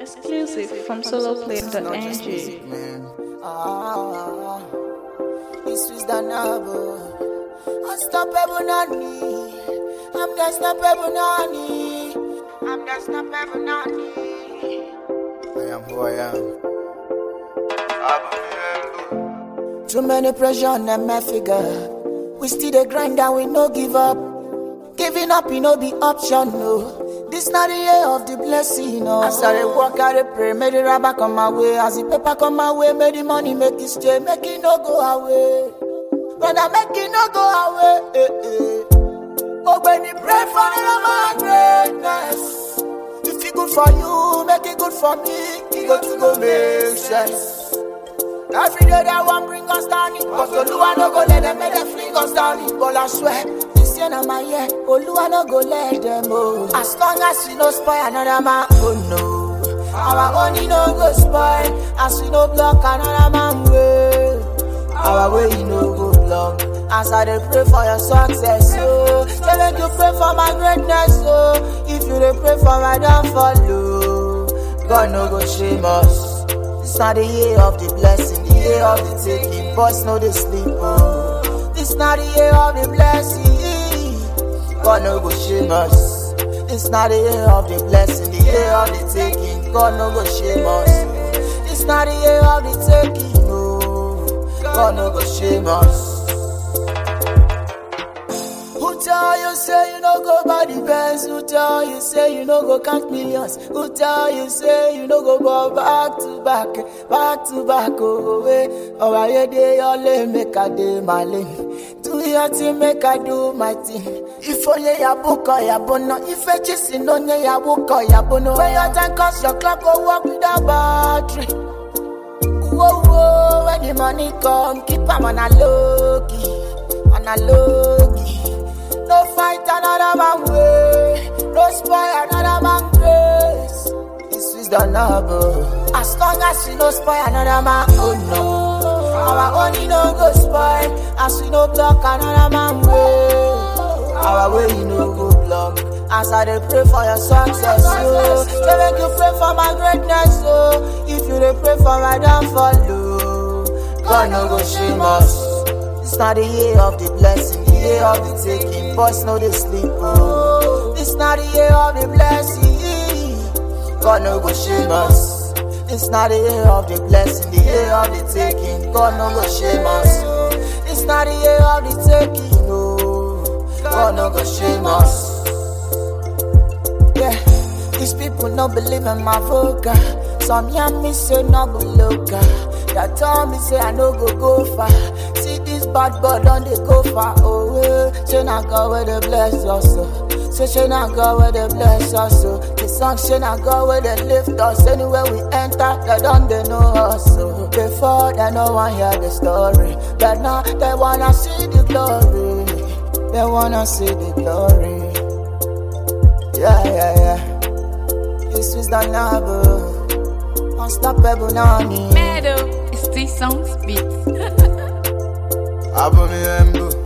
Exclusive from soloplay.ng. man. Ah, this is the novel. Unstoppable Nani. I'm the unstoppable Nani. I'm the unstoppable Nani. I am who I am. Too many pressure on them, my figure. We still the grind and we no give up. Giving up, you no be option, no. This not the year of the blessing, no. As I dey walk, I dey pray, may the rubber come my way. As the paper come my way, may the money make it stay, make it no go away. Brother, make it no go away. Eh, eh. Oh, when you pray for me, my greatness. If it good for you, make it good for me. It go to go make sense. Every day that one bring us down it Cause Oluwa no go let them make them fling us down it But I swear, this year na my year Oluwa no go let them oh As long as we no spoil another man, oh no Our money no go spoil As we no block another man way Our way you no go block As I dey pray for your success, oh Say make you pray for my greatness, oh If you dey pray for my downfall, oh God no go shame us this not the year of the blessing, the year of the taking. Boys know they sleep. Oh. This not the year of the blessing. God no go shame us. This not the year of the blessing, the year of the taking. God no go shame us. This not the year of the taking. No, God no go shame us. Who tell you say you no go buy the Benz? Who tell you say you no go count millions? Who tell you say you no go ball back to back, back to back? Oh, way. Oh, I dey your lane, make I dey my lane. Do your thing, make I do my thing. If only ya book or ya bono, if I just in only ya book or ya bono. When your time comes, your clock go work without battery. Whoa, whoa, when the money come, keep 'em on a low key, on a low key. No fight another man way, no spoil another man grace. This is the noble. As long as we no spoil another man, oh no. Our money no go spoil, as we no block another man way. Our way you no go block. As I dey pray for your success, oh. Say make you pray for my greatness, oh. If you dey pray for my downfall, oh. God no go shame us. This not the year of the blessing, the year of the taking. Boys know they sleep, oh. This not the year of the blessing. God no go shame us. This not the year of the blessing, the year of the taking. God no go shame us. This not the year of the taking, no. God no go shame us. Yeah, these people no believe in my vocal. Some young me say no go local. That tell me say I no go go far. See this bad boy don't they go far away. Say na God where they bless us. oh. Say say na God where they bless us. oh. The song say na God where they lift us. Anywhere we enter, they don't they know us. oh. Before they no one hear the story, but now they wanna see the glory. They wanna see the glory. Yeah, yeah, yeah. This is the novel. Unstoppable Nani. Meadow, it's T Songs Beats. Abomi Embu.